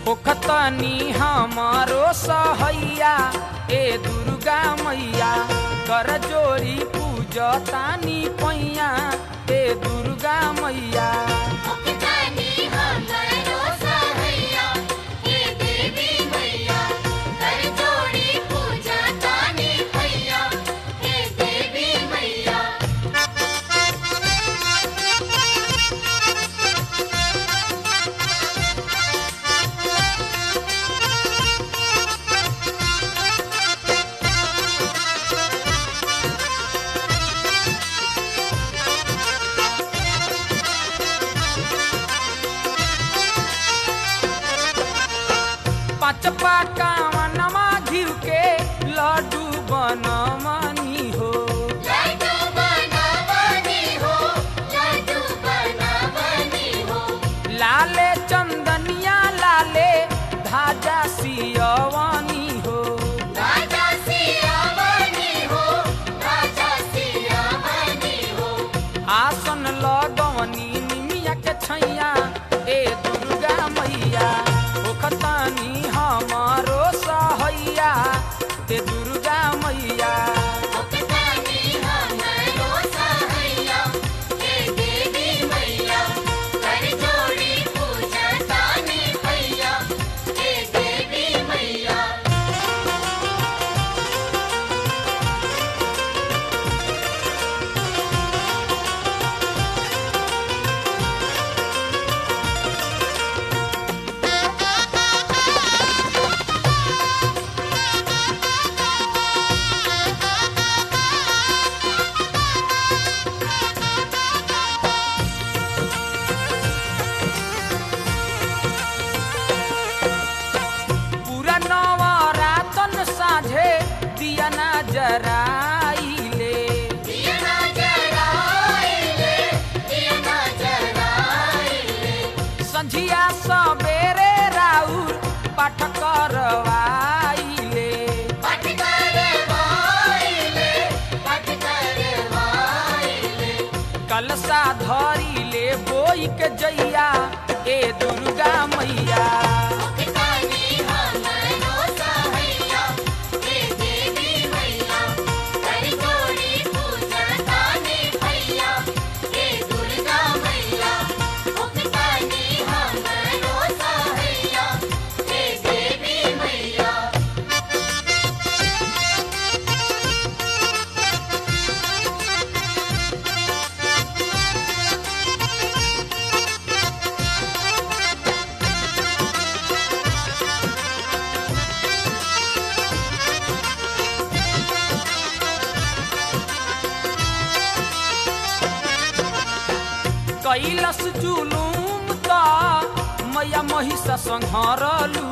होखतनी हमारो सहैया ए दुर्गा मैया कर जोड़ी पूजतानी पैया ए दुर्गा मैया मुक्तानी हमरो सहैया हे देवी मैया कर जोड़ी पूजा तानी भैया हे देवी मैया पाँच पाकावनमा घिउ के लड्डू बनमनी हो लड्डू बनावनी हो लड्डू बनावनी हो लाले चंदनिया लाले धाजा सियवनी हो राजा सियावनी हो राजा सियावनी हो आसन लगवनी निमिया के छैया ए दुर्गा मैया ओखतानी हमारो सहैया ए दुर्गा मैया मुक्तानी हमरो सहैया हे देवी मैया कर जोड़ी पूजा तानी भैया हे देवी मैया पूरा नवरातन साझे दिया ना जराइले दिया ना जराइले दिया ना जराइले संझिया सबेरे राउर पाठ करवाइले पट करवाइले पट करवाइले कलसा धरिले बोई के जैया ए दुर्गा मैया मुक्तानी हमरो सहैया हे देवी मैया कर जोड़ी पूजा तानी भैया हे दुर्गा मैया मुक्तानी हमरो सहैया हे देवी मैया कैलस जुलूम त मैया महिष संहरलू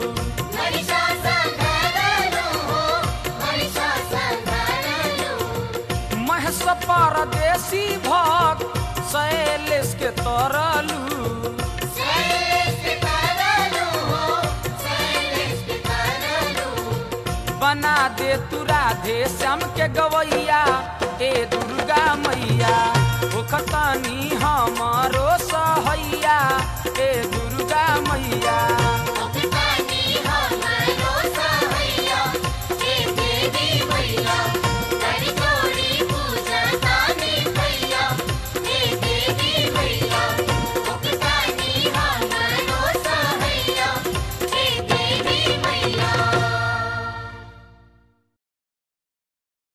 महिषासुरधरनु हो महिषासुरधरनु महस परदेसी भक्त शैलेश के तरलू शैलेश करनु हो शैलेश करनु बना दे तू राधे श्याम के गवैया ए दुर्गा मैया